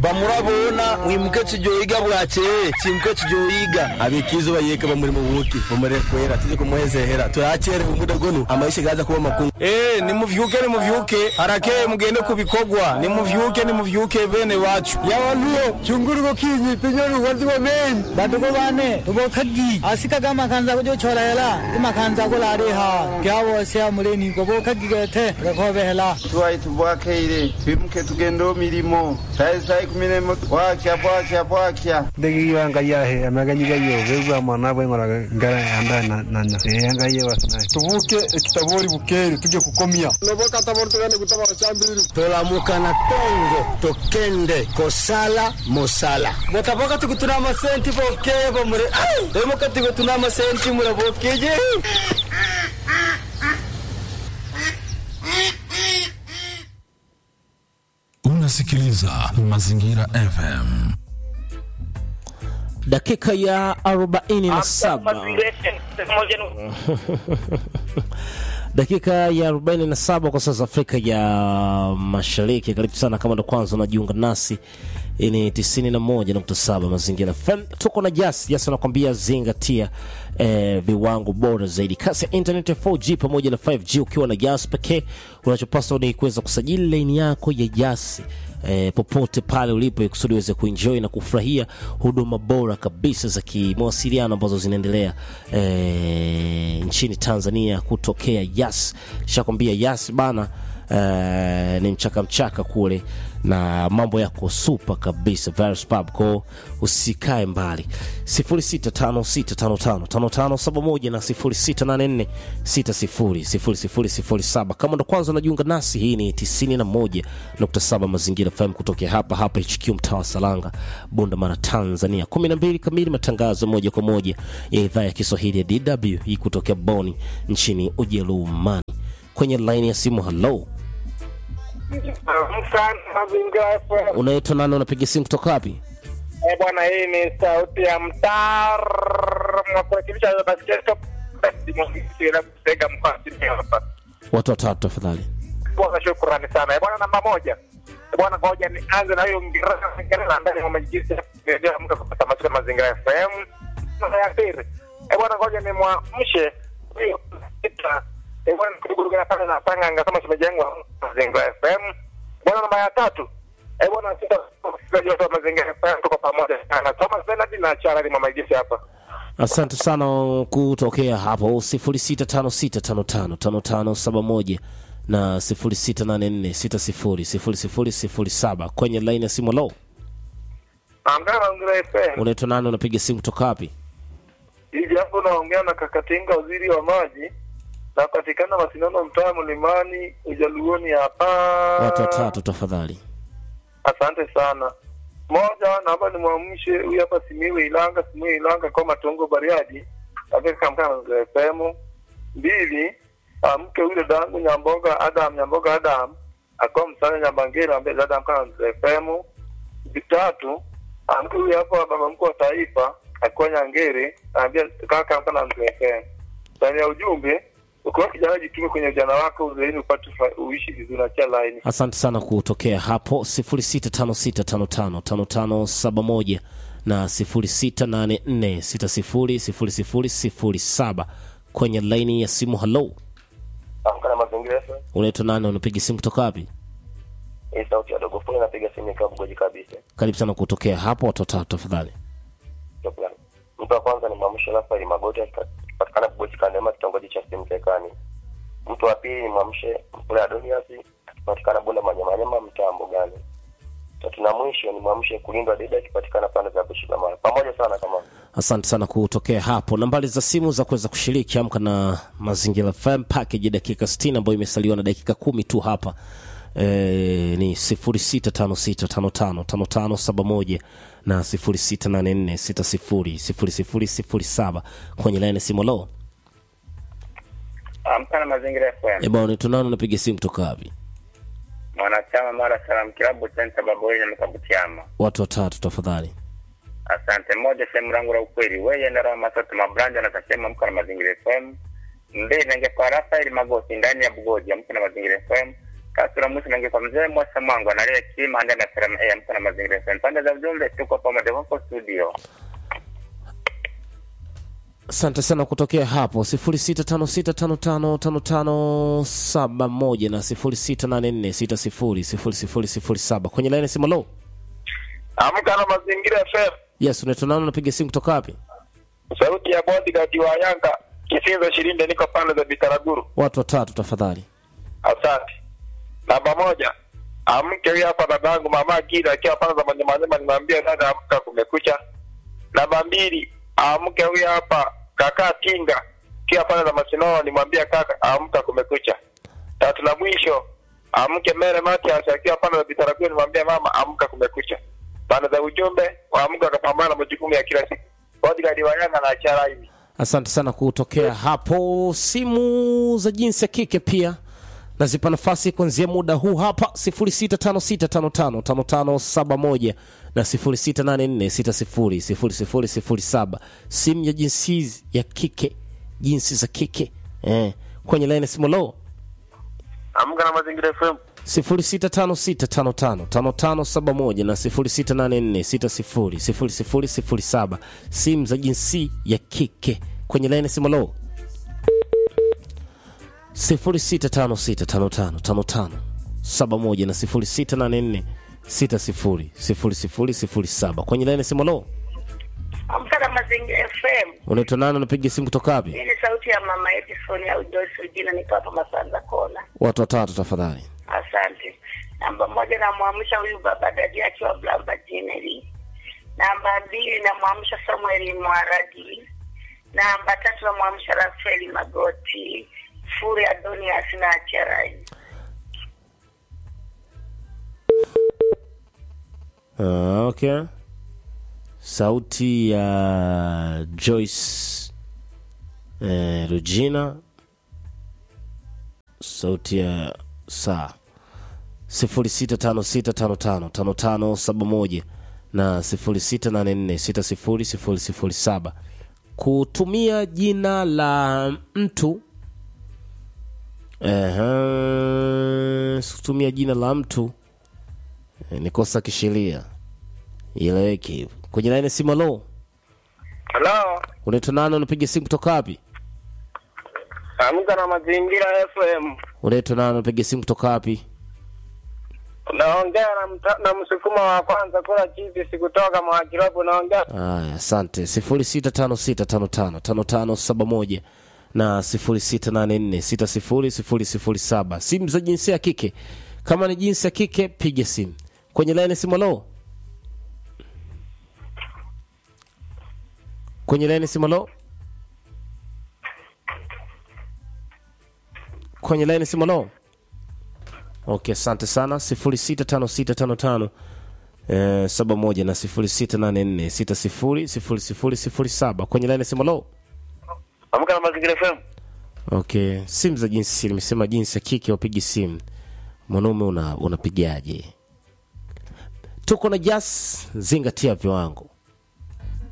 bamurabona mwimuke kijoyiga bwakeye kimuke kijoyiga abikizo bayeka bamuri mu buki bumure kwera tuje kumuhezehera turakere umuda gonu amaisha gaza kuba makungu eh nimuvyuke nimuvyuke harakeye mugende kubikogwa nimuvyuke nimuvyuke bene wacu yawantuyo chunguruko kinyi pinyoni wazi wa men badugo bane tubokagi asika gama kanza kujo chorela ima kanza ko lare ha kyawo se amuleni ko bokagi gete rekobehela tuwai tubwakeire twimuke tugendo mirimo sai sai kumiremo bwakya bwakya bwakya ndegi yanga yahe amaganyiga yo bebwa mwana bwe ngora ngara anda na na na yanga ye wasna tubuke kitabori bukeri tuje kukomia noboka tabori tugende kutaba chambiri tolamuka na tongo tokende kosala mosala botaboka tukutuna amasenti bokeye bamure emuka tukutuna amasenti murabokeje Unasikiliza Mazingira FM. dakika ya 47 dakika ya 47 kwa sasa Afrika ya Mashariki. Karibu sana kama ndo kwanza unajiunga nasi, hii ni 91.7 Mazingira FM. Tuko na Jas Jas anakwambia zingatia eh, viwango bora zaidi, kasi ya internet ya 4G pamoja na 5G. Ukiwa na Jas pekee, unachopaswa ni kuweza kusajili laini yako ya Jas eh, popote pale ulipo ikusudi uweze kuenjoy na kufurahia huduma bora kabisa za kimawasiliano ambazo zinaendelea eh, nchini Tanzania kutokea Yas. Shakwambia Yas bana eh, ni mchaka mchaka kule na mambo yako super kabisa Virus Pub ko usikae mbali 0656555571 na 0684600007 kama ndo kwanza unajiunga nasi hii ni 91.7 mazingira FM kutokea hapa hapa HQ mtaa wa Salanga Bunda Mara Tanzania 12 kamili matangazo moja kwa moja ya idhaa ya Kiswahili ya DW hii kutokea Boni nchini Ujerumani kwenye line ya simu hello unaitwa nani unapiga simu kutoka wapi Eh, bwana, hii ni sauti ya mtaa mwakurekebisha basketball Sega mkoa wa Simiyu hapa. watu watatu tafadhali Bwana, shukrani sana. Eh, bwana, namba moja. Eh, bwana, ngoja nianze na huyo Mngereza Mngereza ndani ya majiji ya kuendelea mka kupata masomo ya mazingira FM. Namba ya pili. Eh, bwana, ngoja ni mwamshe huyo sita. Eh, bwana, kuruguruga pale na panga ngasema tumejengwa mazingira FM. Bwana, namba ya tatu. Eh, bwana, sita msikilizaji wote wa mazingira FM tuko pamoja sana. Thomas Bernard na Charles Mamaijisi hapa. asante sana kutokea hapo 0656555571 na 0684600007 kwenye line ya simu lo Amgana mazingira FM. unaitwa nani unapiga simu kutoka wapi hivi hapo naongea na Kakatinga, waziri wa maji, napatikana Masindano, mtaa Mlimani, Ujaluoni hapa. watu watatu tafadhali Asante sana. Moja, naomba nimwamshe huyu hapa Simiyu Ilanga, Simiyu Ilanga kwa Matongo Bariadi, katika mkana na FM. Mbili, amke yule dangu Nyamboga Adam, Nyamboga Adam akawa msana Nyambangera ambaye dada mkana na FM. Tatu, amke huyu hapa baba mkuu wa taifa akiwa Nyangere anaambia kaka mkana na FM. Ndani ya ujumbe ukiwa kijana jitume kwenye ujana wako uzeeni upate fa- uishi vizuri na cha laini. asante sana kutokea hapo 0656555571 na 0684600007 kwenye laini ya simu halo Amka na mazingira FM. unaitwa nani unapiga simu kutoka wapi Hii sauti ya dogo funi napiga simu ikiwa mgoji kabisa. karibu sana kutokea hapo watu watatu tafadhali Shukrani. Mtu wa kwanza ni Mwamsho Rafael Magoti akipatikana Kubochi Kandema kitongoji cha Simtekani. Mtu wa pili ni Mwamshe Mpule Adonias akipatikana Bunda Manyamanyama mtaa Mbugani. Tatu na mwisho ni Mwamshe Kulindwa Dida akipatikana pande za Bushikamara. Pamoja sana kama asante sana kutokea hapo nambari za simu za kuweza kushiriki amka na mazingira fm package ya dakika 60 ambayo imesaliwa na dakika kumi tu hapa e, ni 0656555571 na 0684600007 kwenye laini ya simu lo Amka na mazingira FM. ebana tunano napiga simu kutoka wapi Mwanachama Mara Salam Kilabu Center Baboi na Mkabutiama. watu watatu tafadhali Asante. Moja, sehemu langu la ukweli, wewe ndara masoto mabranja na kasema amka na mazingira FM. Mbili, ningekuwa Rafael Magoti ndani ya Bugoji, amka na mazingira FM. Kasura Musa nange kwa mzee Mwasa Mwangu analia kima anda na salamu ya mko na mazingira FM. Pande za ujumbe tuko pamoja hapo studio. asante sana kutokea hapo 0656555571 na 0684600007 kwenye laini simu lo Amka na mazingira FM. yes unaitwa nani unapiga simu kutoka wapi Sauti ya bodyguard wa Yanga Kisinza Shirinde, niko pande za Bitaraguru. watu watatu tafadhali Asante. Namba moja, amke huyu hapa dadangu mama Gida akiwa pande za Manyamanyama, nimwambia dada amka, kumekucha. Namba mbili, amke huyu hapa kaka Tinga akiwa pande za Masinono, nimwambia kaka amka, kumekucha. Tatu na mwisho, amke Mere Matias akiwa pande za Bitaraguru, nimwambia mama amka, kumekucha. Pande za ujumbe, waamke wakapambana na majukumu ya kila siku. Bodyguard wa Yanga na achara hivi. asante sana kutokea hapo simu za jinsi ya kike pia nazipa nafasi kuanzia muda huu hapa 0656555571 na 0684600007 simu ya jinsi ya kike jinsi za kike eh. kwenye laini simu lo Amka na mazingira FM. 0656555571 na 0684600007 simu za jinsi ya kike kwenye laini simu lo 0656555571 na 0684600007 kwenye laini simu lo Amka na Mazingira FM. unaitwa nani unapiga simu kutoka wapi Hii ni sauti ya mama Edison au Joyce Ujina, niko hapa Masanza Kona. watu watatu tafadhali Asante. Namba moja namwamsha huyu baba dadi akiwa Blamba Jineli. Namba mbili namwamsha Samuel Mwaradi. Namba tatu namwamsha Rafaeli Magoti. Furi Adonias na Acherai. Ah, okay. Sauti ya Joyce eh, Regina, sauti ya saa sifuri sita tano sita tano tano tano tano saba moja na sifuri sita nane nne sita sifuri sifuri sifuri saba kutumia jina la mtu Ehe, kutumia jina la mtu eh, ni kosa kisheria ileweke hivyo kwenye laini simu lo Hello. unaitwa nani unapiga simu kutoka wapi Amka na mazingira FM. unaitwa nani unapiga simu kutoka wapi Naongea na, mta- na msukuma wa kwanza kula chizi sikutoka mwakirobo naongea Aya, asante sifuri sita tano sita tano tano tano tano saba moja na sifuri sita nane nne sita sifuri sifuri sifuri saba simu za jinsia ya kike kama ni jinsia ya kike piga simu kwenye laini simu lo kwenye laini simu lo kwenye laini simu lo okay asante sana sifuri sita tano sita tano tano eh, saba moja na sifuri sita nane nne sita sifuri sifuri sifuri sifuri saba kwenye laini simu lo Amka na mazingira FM. okay simu za jinsi nimesema jinsi ya kike wapigi simu mwanaume una unapigaje tuko na jas zingatia viwango